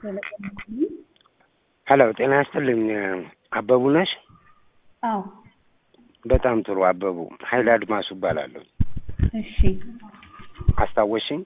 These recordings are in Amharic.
ሄሎ ጤና ይስጥልኝ አበቡ ነሽ? አዎ በጣም ጥሩ አበቡ ኃይለ አድማሱ እባላለሁ። እሺ አስታወሽኝ?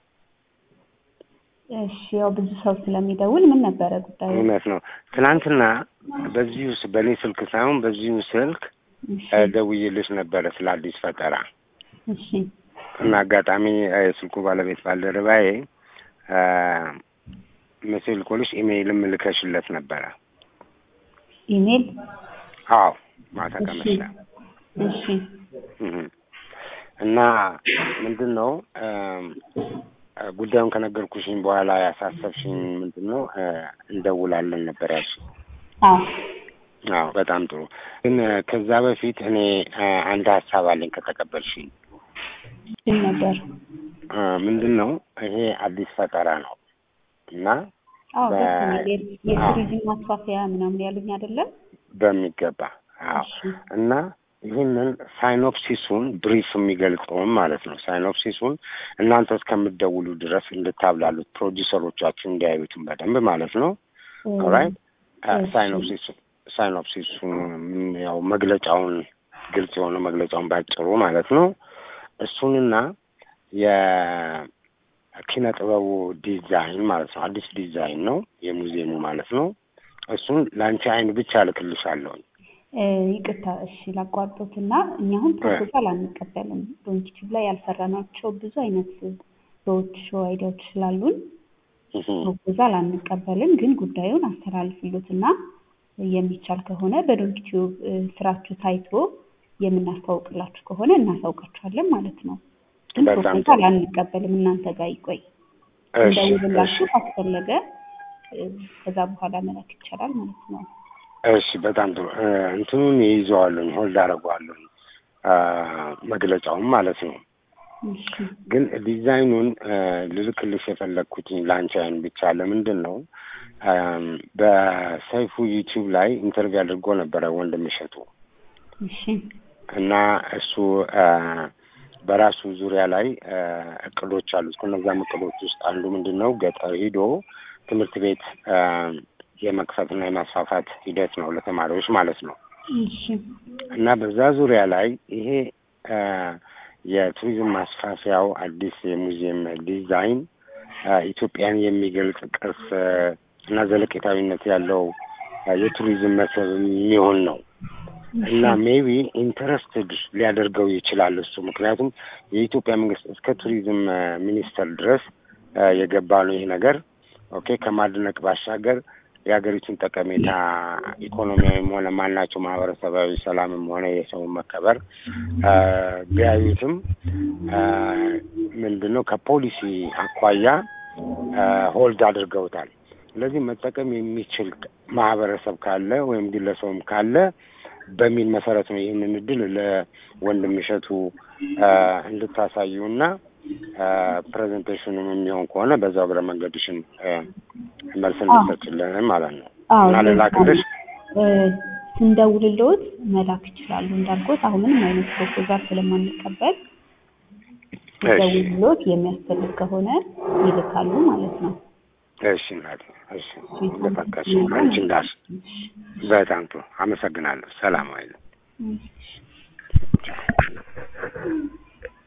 እሺ ያው ብዙ ሰው ስለሚደውል ምን ነበረ ጉዳዩ? እውነት ነው። ትናንትና በዚሁ ስ- በእኔ ስልክ ሳይሆን በዚሁ ስልክ እሺ እ፣ ደውዬልሽ ነበረ ስለ አዲስ ፈጠራ እሺ እና አጋጣሚ እ፣ የስልኩ ባለቤት ባልደረባዬ እ፣ መቼ ልኮልሽ ኢሜይልም ልከሽለት ነበረ። ኢሜል አዎ ማታ እሺ ከመሸ እሺ እህ። እና ምንድን ነው እም፣ እ፣ ጉዳዩን ከነገርኩሽኝ በኋላ ያሳሰብሽኝ ምንድን ነው እ፣ እንደውላለን ነበር ያልሽኝ። አዎ አዎ በጣም ጥሩ። ግን እ፣ ከዛ በፊት እኔ እ፣ አንድ ሀሳብ አለኝ ከተቀበልሽኝ። ምን ነበር? እ፣ ምንድን ነው ይሄ አዲስ ፈጠራ ነው እና አዎ በ- ደስ የሚል የ- አዎ የቱሪዝም ማስፋፊያ ምናምን ያሉኝ አይደለም? በሚገባ አዎ እሺ እና ይህንን ሳይኖፕሲሱን ብሪፍ የሚገልጸውን ማለት ነው። ሳይኖፕሲሱን እናንተ እስከምትደውሉ ድረስ እንድታብላሉት ፕሮዲሰሮቻችሁ እንዲያዩትም በደንብ ማለት ነው። እ፣ ኦራይት እሺ ሳይኖፕሲሱ ሳይኖፕሲሱን ም፣ ያው መግለጫውን ግልጽ የሆነ መግለጫውን ባጭሩ ማለት ነው። እሱንና የኪነ ጥበቡ ዲዛይን ማለት ነው። አዲስ ዲዛይን ነው የሙዚየሙ ማለት ነው። እሱን ለአንቺ አይን ብቻ እልክልሻለሁ። እ፣ ይቅርታ እሺ ላቋርጦትና እኛ አሁን ፕሮፖዛል አንቀበልም። ዶንኪቲቭ ላይ ያልሰራናቸው ብዙ አይነት ሮድ ሾው አይዲያዎች ስላሉን እህ ፕሮፖዛል አንቀበልም። ግን ጉዳዩን አስተላልፍሉትና የሚቻል ከሆነ በዶንኪቲዩብ ስራችሁ ታይቶ የምናስታውቅላችሁ ከሆነ እናሳውቃችኋለን ማለት ነው። ግን በጣም ፕሮፖዛል ጥሩ። አንቀበልም። እናንተ ጋር ይቆይ። እሺ እሺ እንደውልላችሁ ካስፈለገ እ፣ ከዛ በኋላ መላክ ይቻላል ማለት ነው። እሺ በጣም ጥሩ። እ፣ እንትኑን ይይዘዋለሁኝ ሆልድ አደርገዋለሁኝ አ፣ መግለጫውን ማለት ነው። እሺ ግን ዲዛይኑን እ፣ ልልክልሽ የፈለግኩትኝ ለአንቺ አይን ብቻ ለምንድን ነው አም፣ በሰይፉ ዩቲዩብ ላይ ኢንተርቪው አድርጎ ነበረ ወንድም እሸቱ እሺ እና እሱ አ፣ በራሱ ዙሪያ ላይ አ፣ እቅዶች አሉት። ከነዛም እቅዶች ውስጥ አንዱ ምንድን ነው ገጠር ሂዶ ትምህርት ቤት አ፣ የመክፈትና የማስፋፋት ሂደት ነው ለተማሪዎች ማለት ነው። እሺ እና በዛ ዙሪያ ላይ ይሄ አ፣ የቱሪዝም ማስፋፊያው አዲስ የሙዚየም ዲዛይን አ፣ ኢትዮጵያን የሚገልጽ ቅርስ አ፣ እና ዘለቄታዊነት ያለው አ፣ የቱሪዝም መስህብ የሚሆን ነው እና ሜቢ ኢንተረስትድ ሊያደርገው ይችላል እሱ ምክንያቱም የኢትዮጵያ መንግስት እስከ ቱሪዝም አ፣ ሚኒስቴር ድረስ አ፣ የገባ ነው ይህ ነገር ኦኬ ከማድነቅ ባሻገር የሀገሪቱን ጠቀሜታ ኢኮኖሚያዊም ሆነ ማናቸው ማህበረሰባዊ ሰላምም ሆነ የሰውን መከበር አ፣ ቢያዩትም አ፣ ምንድን ነው ከፖሊሲ አኳያ አ፣ ሆልድ አድርገውታል። ስለዚህ መጠቀም የሚችል ማህበረሰብ ካለ ወይም ግለሰብም ካለ በሚል መሰረት ነው ይህንን እድል ለወንድም እሸቱ አ፣ እንድታሳዩና ፕሬዘንቴሽኑም የሚሆን ከሆነ በዛው እግረ መንገድሽን አ፣ መልስ አዎ እንድትሰጭልን ማለት ነው አዎ እና ልላክልሽ። እ፣ ስንደውልልዎት መላክ ይችላሉ። እንዳልኩት አሁን ምንም አይነት ፕሮፖዛል ስለማንቀበል እሺ ሲደውልልዎት የሚያስፈልግ ከሆነ ይልካሉ ማለት ነው። እሺ እናቴ እሺ እንደፈቀድሽ አንቺ እንዳልሽ በጣም ጥሩ አመሰግናለሁ። ሰላም አይደል እሺ